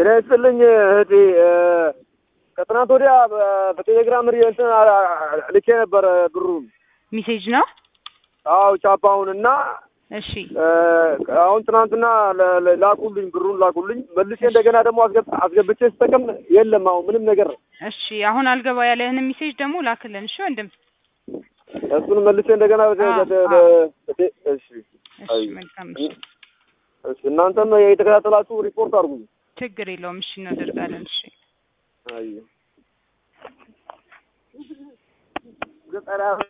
ጤና ይስጥልኝ እህቴ። ከትናንት ወዲያ በቴሌግራም እንትን ልኬ ነበር ብሩን። ሚሴጅ ነው። አዎ ቻፓውን እና እሺ አሁን ትናንትና ለ- ለ- ላኩልኝ ብሩን ላኩልኝ። መልሼ እንደገና ደግሞ አስገብ- አስገብቼ ስጠቀም የለም አሁን ምንም ነገር። እሺ አሁን አልገባ ያለህን ሚሴጅ ደግሞ ላክልን። እሺ ወንድም። እሱን መልሼ እንደገና በ- አዎ፣ በ- አዎ። በ- እሺ እሺ አይ። መልካም። እሺ እሺ እናንተም የተከታተላችሁ ሪፖርት አድርጉኝ። ችግር የለውም። እሺ እናደርጋለን። እሺ አይ ገጠራ